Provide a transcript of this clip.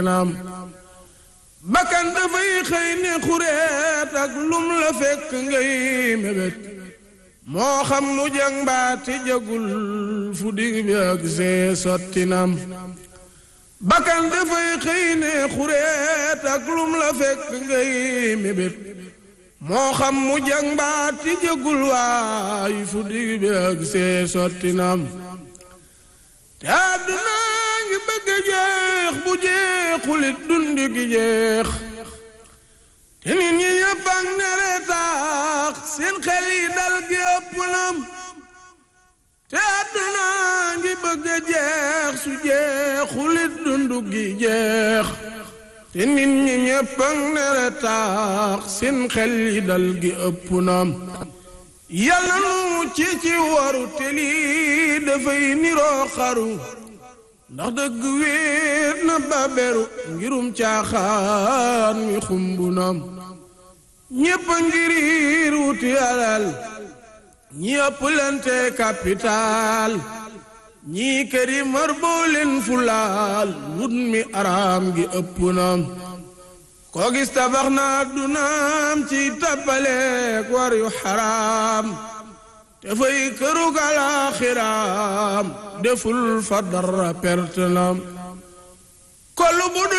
naam bakkan dafay xëy ne xureet ak lum la fekk ngay mébét moo xam nu jàng mbaati jagul fu dig bi ak see sotti naam bakkan dafay xëy ne xureet ak lum la fekk ngay mébét moo xam mu jàng mbaati jagul waay fu dig bi ak see sotti naam te àdduna ngi bëgg a jeex bu jeexulit dundi gi jeex te nit ñi ñëpp ak nere taax seen xel yi dal gi ëpp nam te àdduna ngi bëgg a jeex su jeexulit dundu gi jeex te nit ñi ñëpp ak nere taax seen xel yi dal gi ëpp nam yàlla nu ci ci waru te lii dafay niroo xaru ndax dëgg wéet na baberu ngirum caaxaan mi xumbu nam ñépp a ngiriir wuti alal ñi ëpp lente capital ñii këri mar boo leen fulaal wut mi araam gi ëpp nam koo gis tabax na dunaam ci tappaleek war yu xaraam te fay kërug alaaxiraam deful fa dara perte nam kollu bu